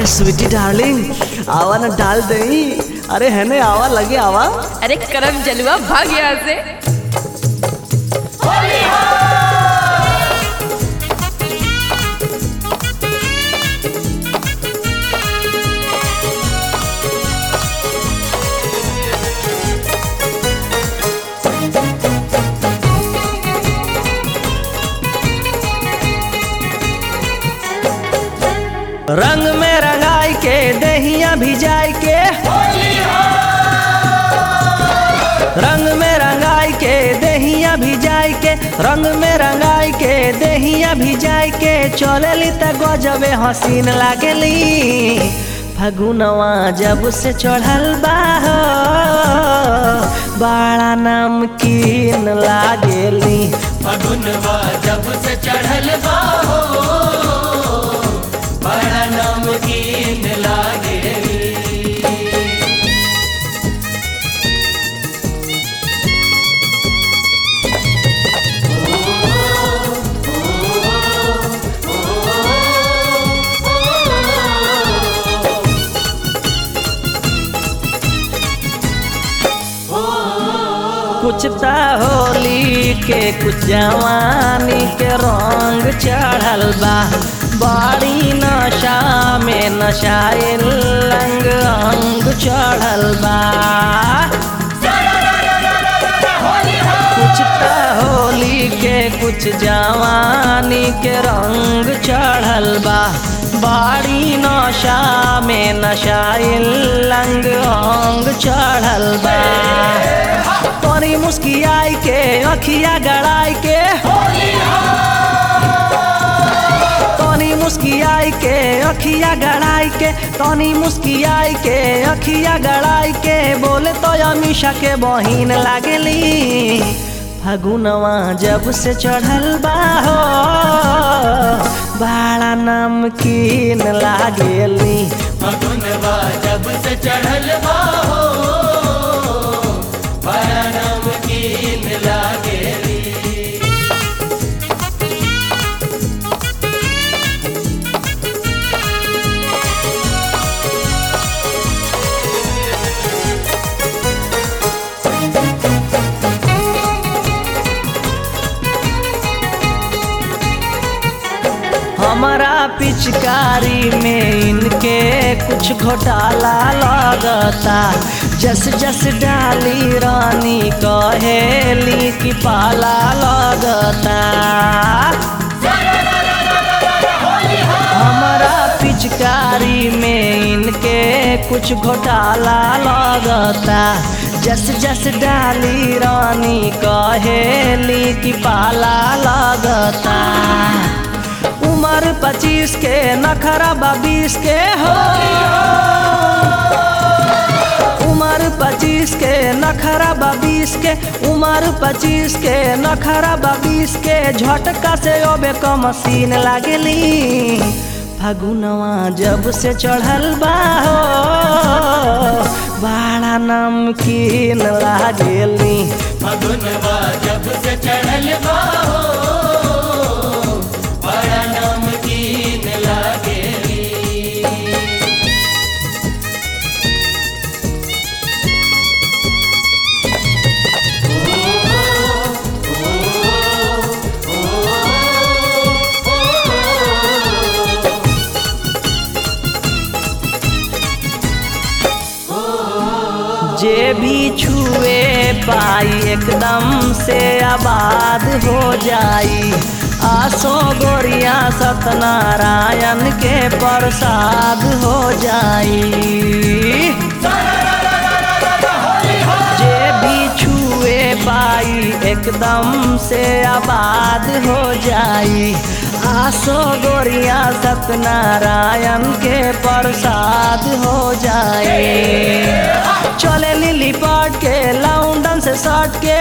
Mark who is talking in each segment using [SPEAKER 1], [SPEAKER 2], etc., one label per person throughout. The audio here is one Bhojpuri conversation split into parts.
[SPEAKER 1] अरे स्वीटी डार्लिंग आवा ना डाल दई अरे है ने आवा लगे आवा
[SPEAKER 2] अरे करम जलवा भाग यहाँ से
[SPEAKER 1] रंग में रंगाई के दहिया भिजाई के रंग में रंगाई के दहिया भिजाई के रंग में रंगाई के दहिया भिजाई के चलेली त गजबे हसीन लागेली फगुनवा जब से चढ़ल बा हो, बड़ा नमकीन लागेली
[SPEAKER 3] फगुनवा जब से चढ़ल बा हो बड़ा नमकीन लागेली
[SPEAKER 1] कुछ ता होली के कुछ जवानी के रंग चढ़ल बा बड़ी नशा में नशाइल रंग अंग चढ़ल बा कुछ ता होली के कुछ जवानी के रंग चढ़ल बा बड़ी नशा में नशाइल रंग अंग चढ़ल बा तोरी मुस्कियाई के अखिया गड़ाई के तोनी मुस्कियाई के अखिया गड़ाई के तोनी मुस्कियाई के अखिया गड़ाई के बोले तो अमीषा के बहिन लागेली फगुनवा जब से चढ़ल बा हो बड़ा नमकीन लागेली
[SPEAKER 3] फगुनवा जब से चढ़ल बा हो बड़ा नमकीन लागेली
[SPEAKER 1] हमारा पिचकारी में इनके कुछ घोटाला लगता जस जस डाली रानी कहेली की पाला लगता हमारा पिचकारी में इनके कुछ घोटाला लगता जस जस डाली रानी कहेली की पाला लगता उम्र पच्चीस के नखरा बीस के हो उम्र पच्चीस के नखरा बीस के उम्र पच्चीस के नखरा बीस के झटका से ओबे क मशीन लागेली फगुनवा जब से चढ़ल बा हो बड़ा नमकीन लागेली
[SPEAKER 3] फगुनवा जब से चढ़ल बा हो बड़ा नमकीन लागेली
[SPEAKER 1] जे भी छुए पाई एकदम से आबाद हो जाई आसो गोरिया सत्यनारायण के प्रसाद हो जाई जे भी छुए पाई एकदम से आबाद हो जाई आसो गोरिया सत्यनारायण के प्रसाद हो जाए चले लिली पाट के लाउंडन से सट के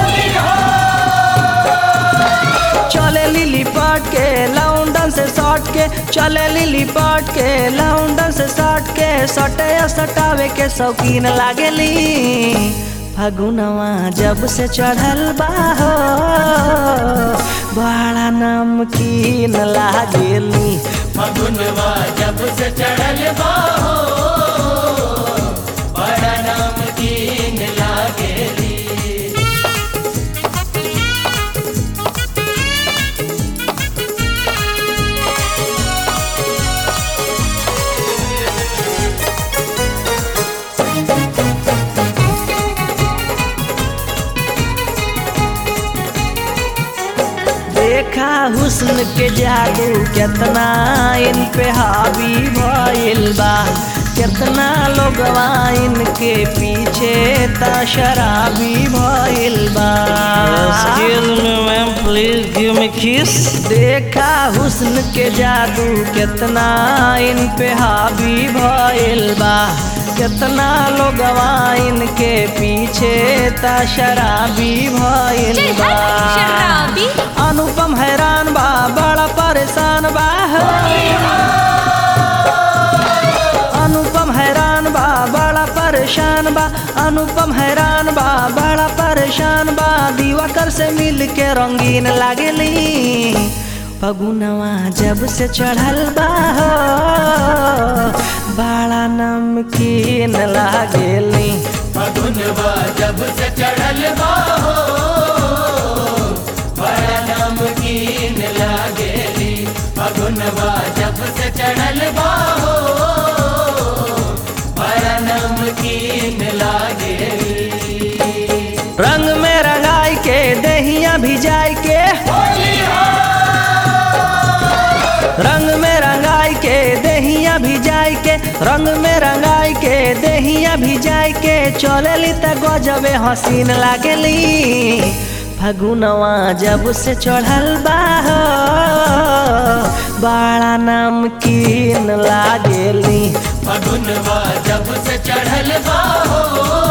[SPEAKER 1] चले लिली पाट के लाउंडन से सट के चले लिली पाट के लाउंडन से सट के सटे सटावे के शौकीन लागेली फगुनवा जब से चढ़ल बा हो बड़ा नमकीन लागेली
[SPEAKER 3] फगुनवा जब से चढ़ल
[SPEAKER 1] हुस्न के जादू केतना इन पे हावी भइल बा केतना लोगवा इनके पीछे ता शराबी भइल बा
[SPEAKER 4] Excuse me, ma'am. Please give me kiss.
[SPEAKER 1] देखा हुस्न के जादू केतना इन पे हावी भइल बा केतना लोगवा इनके पीछे ता शराबी भइल
[SPEAKER 2] चल
[SPEAKER 1] बा
[SPEAKER 2] हट शराबी
[SPEAKER 1] अनुपम हैरान बा बड़ा परेशान बा अनुपम हैरान बा बड़ा परेशान बा अनुपम हैरान बा बड़ा परेशान बा दिवाकर से मिल के रंगीन लागेली पगुनवा जब से चढ़ल बा हो, बड़ा नमकीन लागेली
[SPEAKER 3] फगुनवा जब से चढ़ल बाहो बड़ा नमकीन लागेली फगुनवा जब से चढ़ल बाहो बड़ा नमकीन लागेली
[SPEAKER 1] रंग में रंगाई के दहिया भिजाई के रंग में रंगाई के दहिया भिजाई के रंग में रंगाई के दहिया भिजाई के चलेली त गजबे हसीन लागेली फगुनवा जब से चढ़ल बा हो, बड़ा नमकीन लागेली
[SPEAKER 3] फगुनवा जब से चढ़ल बाहो